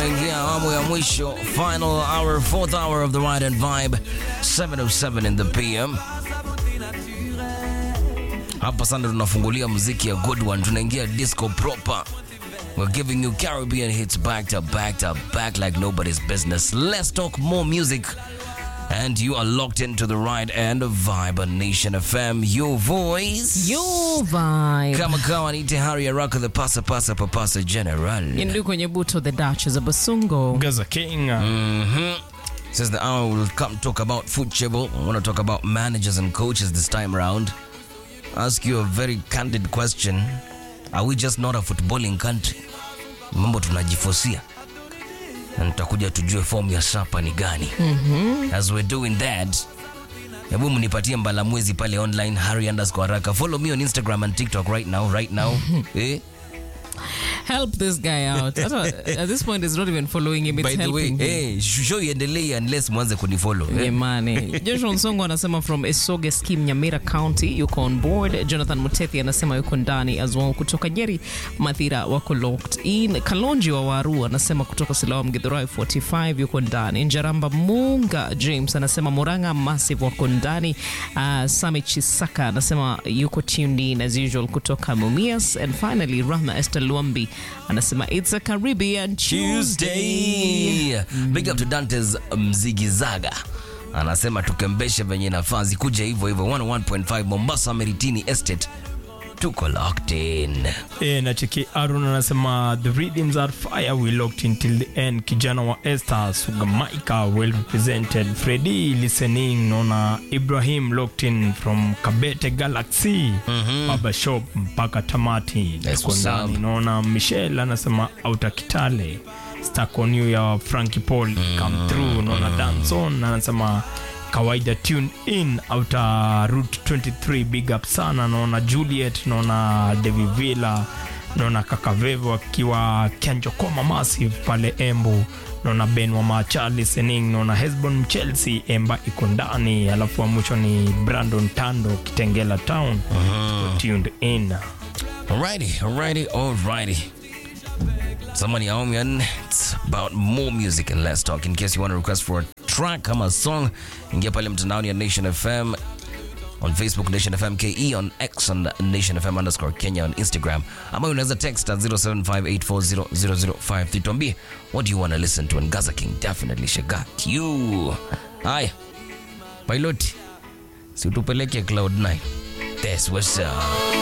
tunaingia awamu ya mwisho, final hour, fourth hour of the ride and vibe, 707 in the PM. Hapa sana tunafungulia muziki ya good one, tunaingia disco proper. We're giving you Caribbean hits back to back to back like nobody's business. Let's talk more music. And you are locked into the right end of Vibe on Nation FM, your voice. Your vibe. Kama kawa niite Hari Araka, the pasa pasa papasa general. Indu kwenye buto the Duchess of Basungo. Gaza King. hmm Says the hour will come talk about football. I want to talk about managers and coaches this time around. Ask you a very candid question. Are we just not a footballing country? Mambo tunajifosia. Na nitakuja tujue form ya sapa ni gani. As we're doing that, hebu mnipatie mbalamwezi pale online Harry underscore Araka. Follow me on Instagram and TikTok right now, right now. eh? Help this guy out. Hata, At this point, it's not even following him, it's By the way, helping him. eh, show iendelee unless mwanze kunifollow. Eh? Jamani. Joshua Nsongo anasema from Esoge Scheme Nyamira County yuko on board. Jonathan Mutethi anasema yuko ndani as well. Kutoka Nyeri Mathira wako locked in. Kalonji wa Waru anasema kutoka Silawa Mgithurai 45 yuko ndani. Njaramba Munga James anasema Muranga Massive wako ndani. Uh, Sami Chisaka anasema yuko tuned in as usual kutoka Mumias. And finally Rahma Esther Luambi anasema it's a Caribbean Tuesday. Tuesday. Big up to Dantes Mzigizaga anasema tukembeshe venye nafasi kuja hivyo hivyo 101.5 Mombasa Meritini Estate tuko locked in. E, na cheki Aaron anasema the rhythms are fire we locked in till the end. Kijana wa Esther Sugamaika well represented. Freddy listening. Naona Ibrahim locked in from Kabete Galaxy. Baba Shop mpaka tamati. That's Tuko what's ndani. up. Naona Michelle anasema auta Kitale. Stuck on you ya Frankie Paul come through. Naona Danson anasema kawaida tune in outa route 23 big up sana naona juliet naona devi villa naona kakavevo akiwa kianjokoma massive pale embu naona ben wa macha listening naona hesbon chelsea emba iko ndani alafu wa mwisho ni brandon tando kitengela town Tuko tuned in Alrighty, alrighty, alrighty. Somebody home and it's about more music and less talk. In case you want to request for a track, come a song, ingia pale mtandaoni ya Nation FM on Facebook Nation FM KE on X on Nation FM underscore Kenya on Instagram. Ama unaweza text at 0758400053 tuambie what do you want to listen to and Gaza King definitely shagat you. Haya. Pilot. Si utupeleke Cloud 9. That's what's up.